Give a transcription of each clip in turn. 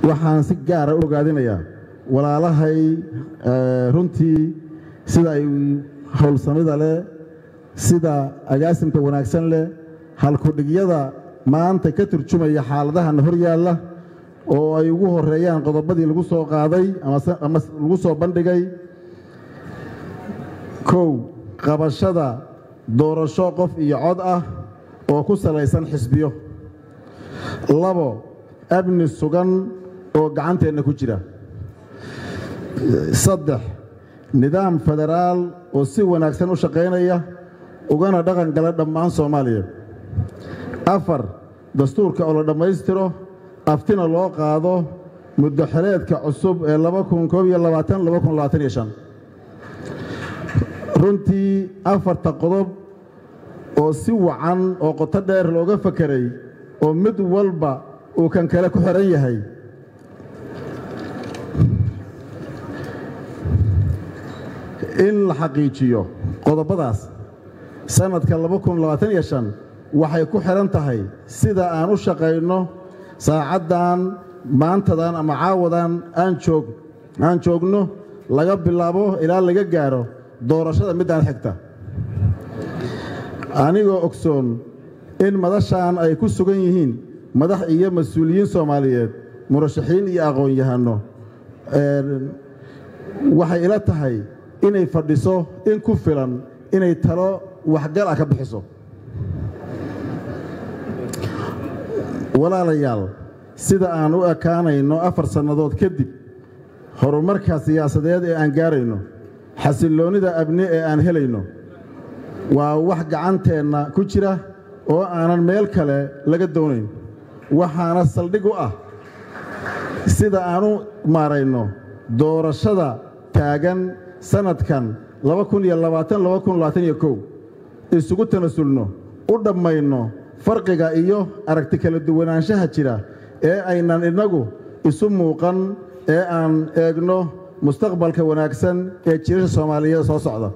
waxaan si gaara u ogaadinayaa walaalahay runtii sida ay howlsamida leh sida agaasimka wanaagsan leh halkudhigyada maanta ka turjumaya xaaladahana hor yaalla oo ay ugu horeeyaan qodobadii lagu soo qaaday ama lagu soo bandhigay kow qabashada doorasho qof iyo cod ah oo ku salaysan xisbiyo labo amni sugan oo gacanteenna ku jira saddex nidaam federaal oo si wanaagsan u shaqaynaya ugana dhaqan gala dhammaan soomaaliya afar dastuurka oo la dhammaystiro aftina loo qaado muddo xeleedka cusub ee runtii afarta qodob oo si wacan oo qoto dheer looga fakeray oo mid walba uu kan kale ku xihan yahay in la xaqiijiyo qodobadaas sannadka waxay ku xidhan tahay sida aan u shaqayno saacaddan maantadan ama caawadan aan joogno laga bilaabo ilaa laga gaaro doorashada middaan xigta anigoo ogsoon in madashaan ay ku sugan yihiin madax iyo mas-uuliyiin soomaaliyeed murashaxiin iyo aqoon-yahanno waxay ila tahay inay fadhiso in ku filan inay talo waxgal ah ka bixiso walaalayaal sida aan u ekaanayno afar sannadood kadib horumarka siyaasadeed ee aan gaarayno xasilloonnida abni ee aan helayno waa wax gacanteenna ku jira oo aanan meel kale laga doonayn waxaana saldhig u ah sida aan u maarayno doorashada taagan sannadkan isugu tanasulno u dhammayno farqiga iyo aragti kala duwanaanshaha jira ee aynan innagu isu muuqan ee aan eegno mustaqbalka wanaagsan ee jiirasha soomaaliyeed soo socda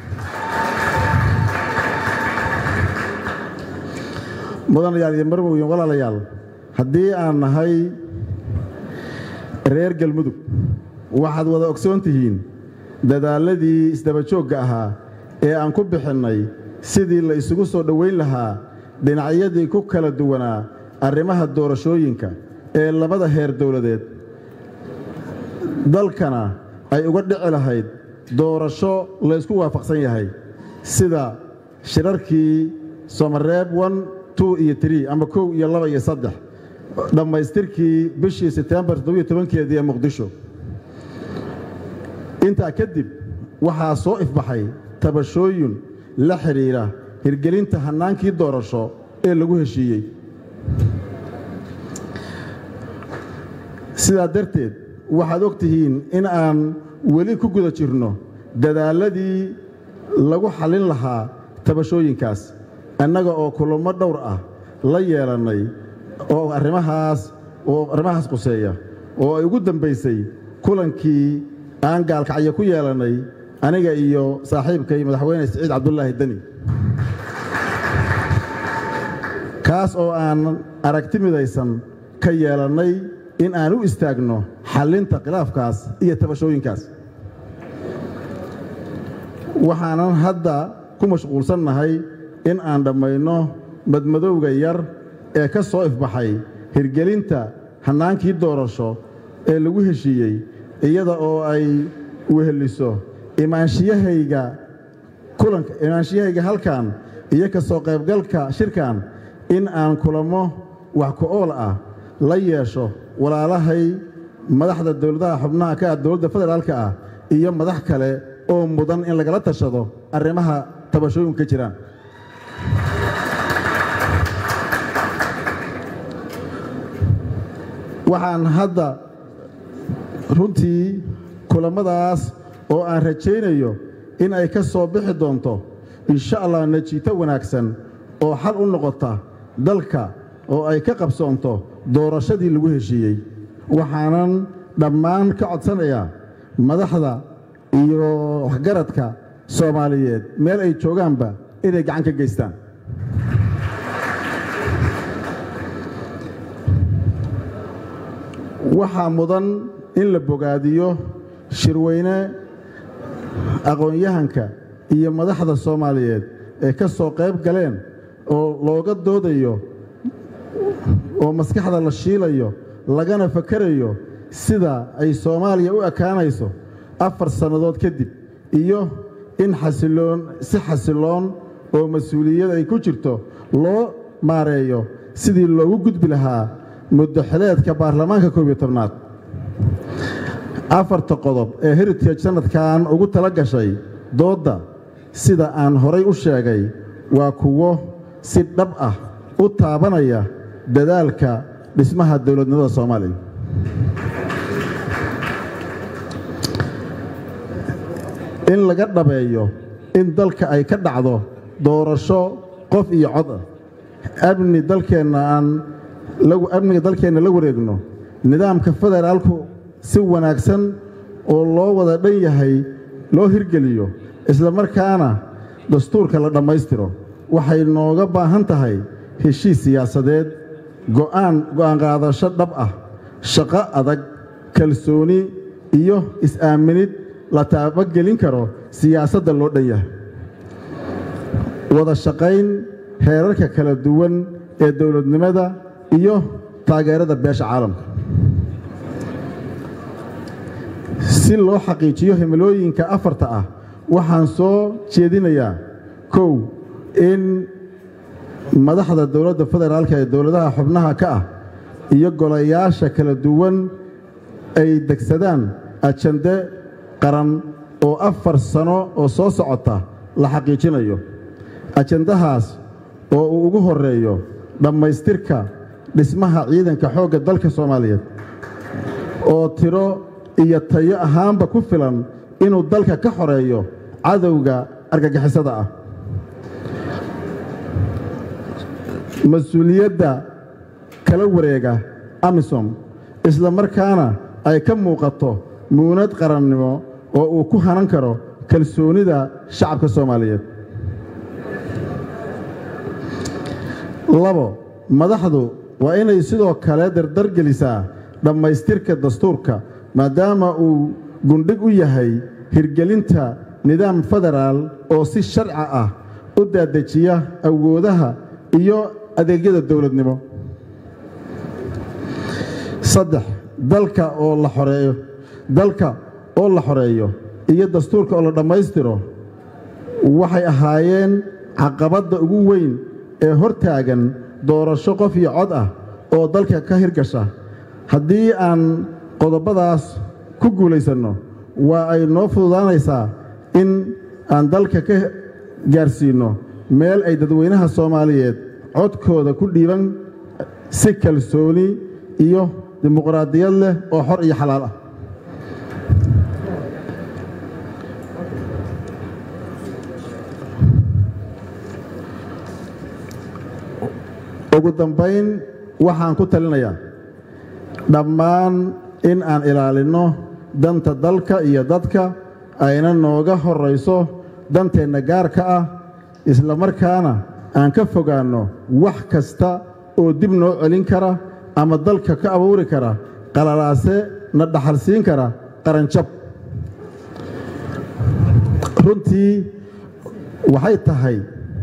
mudanayaal iyo marmoyin walaalayaal haddii aan nahay reer galmudug waxaad wada ogsoon tihiin dadaalladii isdabajoogga ahaa ee aan ku bixinnay sidii la isugu soo dhowayn lahaa dhinacyadii ku kala duwanaa arrimaha doorashooyinka ee labada heer dowladeed dalkana ay uga dhici lahayd doorasho laysku waafaqsan yahay sida shirarkii somareeb iyo ama kow iyo laba iyo saddex dhammaystirkii bishii setembar keedii ee muqdisho intaa kadib waxaa soo ifbaxay tabashooyin la xidhiidha hirgelinta hannaankii doorasho ee lagu heshiiyey sidaa darteed waxaad og tihiin in aan weli ku guda jirno dadaalladii lagu xallin lahaa tabashooyinkaas annaga oo kulamo dhowr ah la yeelannay oo arrimahaas oo arrimahaas quseeya oo ay ugu dambaysay kulankii aan gaalkacyo ku yeelannay aniga iyo saaxiibkay madaxweyne siciid cabdulaahi deni kaas oo aan aragti midaysan ka yeelannay in aan u istaagno xallinta khilaafkaas iyo tabashooyinkaas waxaanan hadda ku mashquulsannahay in aan dhammayno madmadowga yar ee ka soo ifbaxay hirgelinta hannaankii doorasho ee lagu heshiiyey iyada oo ay weheliso imaanshiyahayga kulanka imaanshiyahayga halkan iyo ka soo qaybgalka shirkan in aan kulamo wax ku-ool ah la yeesho walaalahay madaxda dowladaha xubnaha ka ah dowladda federaalka ah iyo madax kale oo mudan in lagala tashado arrimaha tabashooyinku ka jiraan waxaan hadda runtii kulammadaas oo aan rajaynayo in ay ka soo bixi doonto insha allah najiito wanaagsan oo xal u noqota dalka oo ay ka qabsoonto doorashadii lagu heshiiyey waxaanan dhammaan ka codsanayaa madaxda iyo waxgaradka soomaaliyeed meel ay joogaanba inay gacan ka geystaan waxaa mudan in la bogaadiyo shirweyne aqoon-yahanka iyo madaxda soomaaliyeed ee ka soo qayb galeen oo looga doodayo oo maskaxda la shiilayo lagana fakarayo sida ay soomaaliya u ekaanayso afar sannadood kadib iyo in xasiloon si xasiloon oo mas-uuliyad ay ku jirto loo maareeyo sidii loogu gudbi lahaa muddaxileedka baarlamaanka koob iyo tobnaad afarta qodob ee heritage sannadkan ugu tala gashay doodda sida aan horay u sheegay waa kuwo si dhab ah u taabanaya dadaalka dhismaha dowladnimada soomaaliya in laga dhabeeyo in dalka ay ka dhacdo doorasho qof iyo cod ah amni dalkeenna aan amniga dalkeenna la wareegno nidaamka federaalku si wanaagsan oo loo wada dhan yahay loo hirgeliyo isla markaana dastuurka la dhammaystiro waxay nooga baahan tahay heshiis siyaasadeed go'aan go'aan qaadasho dhab ah shaqo adag kalsooni iyo is-aaminid la taabagelin karo siyaasadda loo dhan yahay wada shaqayn heerarka kala duwan ee dowladnimada iyo taageerada beesha caalamka si loo xaqiijiyo himilooyinka afarta ah waxaan soo jeedinayaa kow in madaxda dowladda federaalka ee dowladaha xubnaha ka ah iyo golayaasha kala duwan ay degsadaan ajande qaran oo afar sano oo soo socota la xaqiijinayo ajandahaas oo uu ugu horreeyo dhammaystirka dhismaha ciidanka xoogga dalka soomaaliyeed oo tiro iyo tayo ahaanba ku filan inuu dalka ka xoreeyo cadowga argagixisada ah mas-uuliyadda kala wareega amisom isla markaana ay ka muuqato muunad qarannimo oo uu ku hanan karo kalsoonida shacabka soomaaliyeed labo madaxdu waa inay sidoo kale dardar gelisaa dhammaystirka dastuurka maadaama uu gundhig u yahay hirgelinta nidaam federaal oo si sharci ah u daadejiya awoodaha iyo adeegyada dowladnimo saddex dalka oo la xoreeyo dalka oo la xoreeyo iyo dastuurka oo la dhammaystiro waxay ahaayeen caqabadda ugu weyn ee hor taagan doorasho qof iyo cod ah oo dalka ka hirgasha haddii aan qodobadaas ku guulaysanno waa ay noo fududaanaysaa in aan dalka ka gaarsiinno meel ay dadweynaha soomaaliyeed codkooda ku dhiiban si kalsooni iyo dimuqraadiyad leh oo xor iyo xalaal ah ugu dambayn waxaan ku talinayaa dhammaan in aan ilaalinno danta dalka iyo dadka ayna nooga horrayso danteenna gaarka ah isla markaana aan ka fogaanno wax kasta oo dib noo celin kara ama dalka ka abuuri kara qalalaase na dhaxalsiin kara qaranjab runtii waxay tahay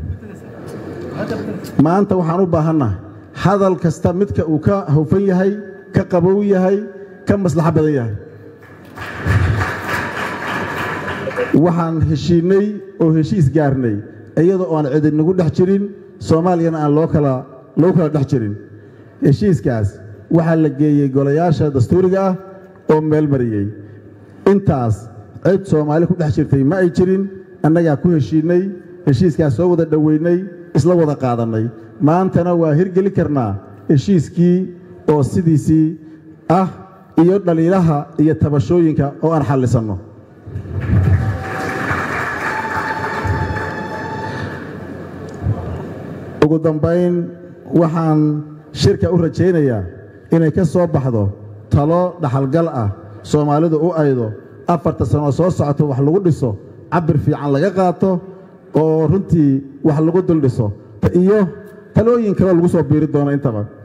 maanta waxaan u baahannahay hadal kasta midka uu ka hawfan yahay ka qabow yahay ka maslaxo badan yahay waxaan heshiinnay oo heshiis gaarnay iyadoo aan cidinagu dhex jirin soomaaliyana aan loo kala loogu kala dhex jirin heshiiskaas waxaa la geeyey golayaasha dastuuriga ah oo meel mariyey intaas cid soomaali ku dhex jirtay ma ay jirin annagaa ku heshiinnay heshiiskaas soo wada dhoweynay isla wada qaadannay maantana waa hirgeli karnaa heshiiskii oo sidiisii ah iyo dhaliilaha iyo tabashooyinka oo aan xallisanno ugu dambayn waxaan shirka u rajaynayaa inay ka soo baxdo talo dhaxalgal ah soomaalidu u aydo afarta sanoo soo socoto wax lagu dhiso cabir fiican laga qaato oo runtii wax lagu dul dhiso iyo talooyin kaleo lagu soo biiri doono intaba